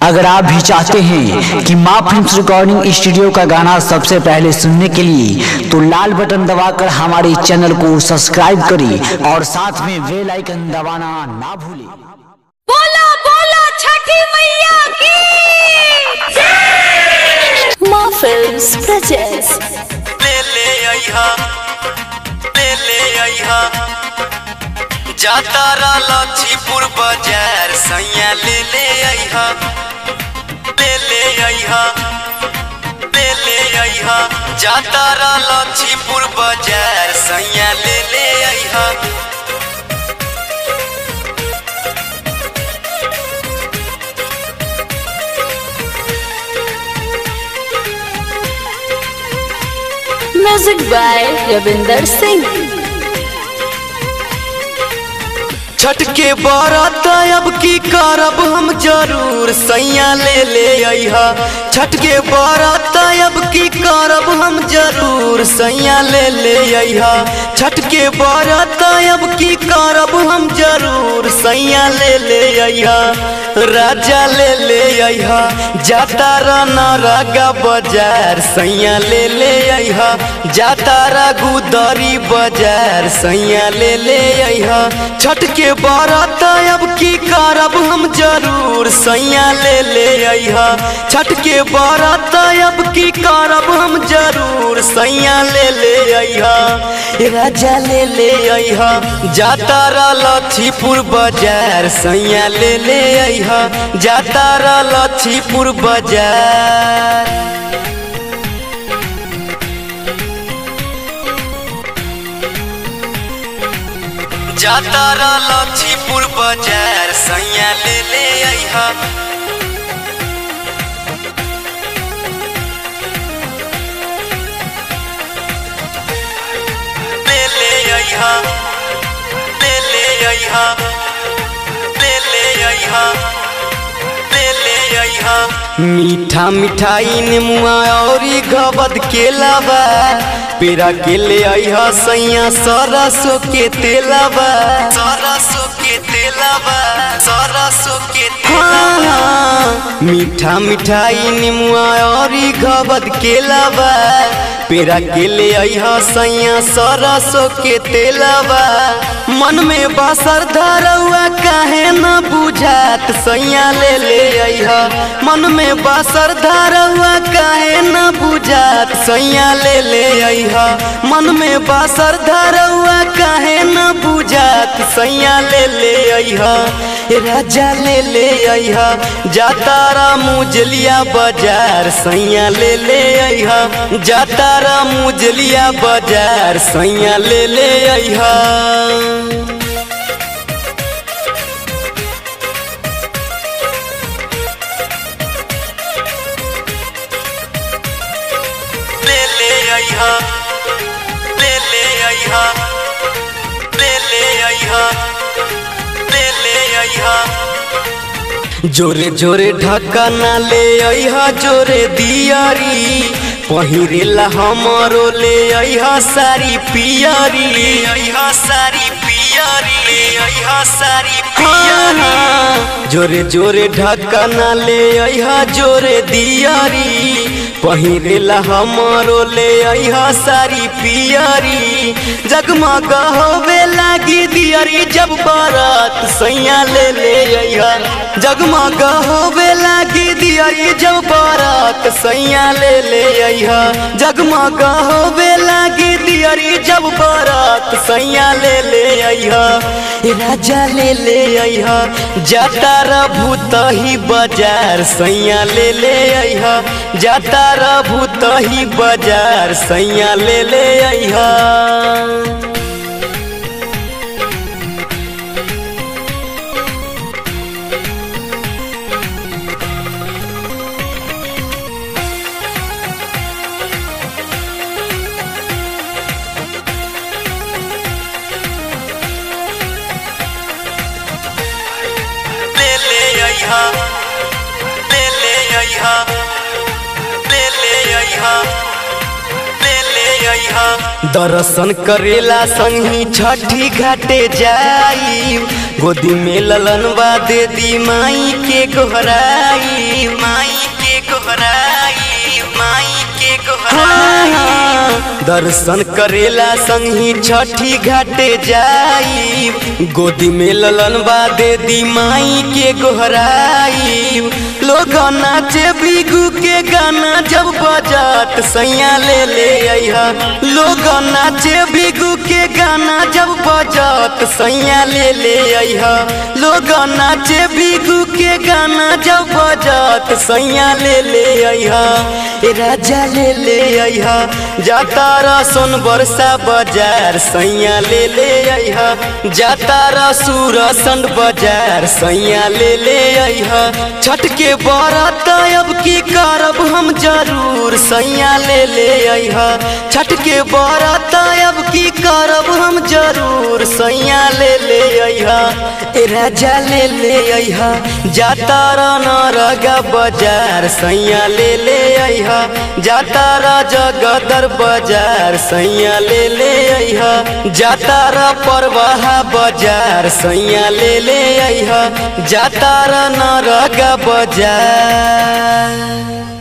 अगर आप भी चाहते हैं कि माँ फिल्म रिकॉर्डिंग स्टूडियो का गाना सबसे पहले सुनने के लिए तो लाल बटन दबाकर हमारे चैनल को सब्सक्राइब करें और साथ में बेल आइकन दबाना ना भूलें बोलो बोलो छठी मैया की माँ फिल्म्स प्रेजेंट्स ले ले आइहा ले ले आइहा जाता रा लक्ष्मीपुर बाजार सैया ले ले आइहा ले ले आइहा ले ले आइहा जाता रा लक्ष्मीपुर बाजार सैया ले ले आइहा म्यूजिक बाय रविंदर सिंह छठ के बारात अब की करब हम जरूर सैया ले ले आइहा छठ के बारात अब की करब हम जरूर सैया ले ले आइहा छठ के बारात अब की करब हम जरूर सैया ले ले आइहा राजा ले ले आइहा जाता राना रागा बाजार सैया ले ले आइहा जाता रा गुदरी बाजार सैया ले ले आइहा छठ के बारात अब की करब हम जरूर सैया ले ले आइहा छठ के बारात अब की करब हम जरूर सैया ले ले आइहा ए राजा ले ले आइहा जाता रा लक्ष्मीपुर बाजार सैया ले ले आइहा जाता रा लक्ष्मीपुर बाजार जाता रा लक्ष्मीपुर बाजार सैया ले ले आइहा ले ले आइहा ले ले आइहा ले ले आइहा ले ले आइहा मीठा मिठाई नेमुआ औरी गबद के लावा पेरा के ले आइहा सैया सरसों के तेलावा सरसों के तेलावा सरसों के तेलावा मीठा मिठाई नेमुआ औरी गबद के लावा पेरा के ले आइहा सैया सरसों के तेलावा मन में बासर धरौआ काहे न बुझात सैया ले ले आइहा मन में बासर धरौआ काहे न बुझात सैया ले ले आइहा मन में बासर धरौआ काहे न बुझात सैया ले ले आइहा ए राजा ले ले आइहा जाता रा मुजलिया बाजार सैया ले ले आइहा जाता रा मुजलिया बाजार सैया ले ले आइहा ले ले आइहा ले ले आइहा ले ले आइहा ले ले आइहा जोरे जोरे ढक्का ना ले आइहा जोरे दियारी पहिरेला हमरो ले आइहा सारी पियारी ले आइहा सारी पियारी ले आइहा सारी पियारी जोरे जोरे ढक्का ना ले आइहा जोरे दियारी पहिरेला हमरो ले आइहा सारी पियारी जगमग होवे लागी दियारी जब बारात सैया ले ले आइहा जगमग होवे लागी दियारी जब बारात सैया ले ले आइहा जगमग होवे लागी दियारी जब बारात सैया ले ले आइहा ए राजा ले ले आइहा जाता रा भूतही बाजार सैया ले ले आइहा जाता रा भूतही बाजार सैया ले ले आइहा ले ले आइहा ले ले आइहा ले ले आइहा ले ले आइहा दर्शन करेला संगी छठी घाटे जाई गोदी में ललनवा दे दी माई के गोहराई माई के गोहराई माई के गोहराई दर्शन करेला संगी छठी घाटे जाई गोदी में ललनवा दे दी माई के गोहराई लोग नाचे बिगू के गाना जब बजात सैया ले ले अइहा लोग नाचे बिगू के गाना जब बजात सैया ले ले अइहा लोग नाचे बिगू के गाना जब बजात सैया ले ले अइहा ए राजा ले ले अइहा जाता रसन बरसा बाजार सैया ले ले अइहा जाता रसूर संड बाजार सैया ले ले अइहा छठ के बरत अब की करब हम जरूर सैया ले ले अइहा छठ के बरत अब की करब हम जरूर सैया ले ले अइहा ए राजा ले ले अइहा जाता न रगा बाजार सैया ले ले अइहा जाता र जगदर बाजार सैया ले ले अइहा जाता र परवाहा बाजार सैया ले ले अइहा जाता र न रगा बाजार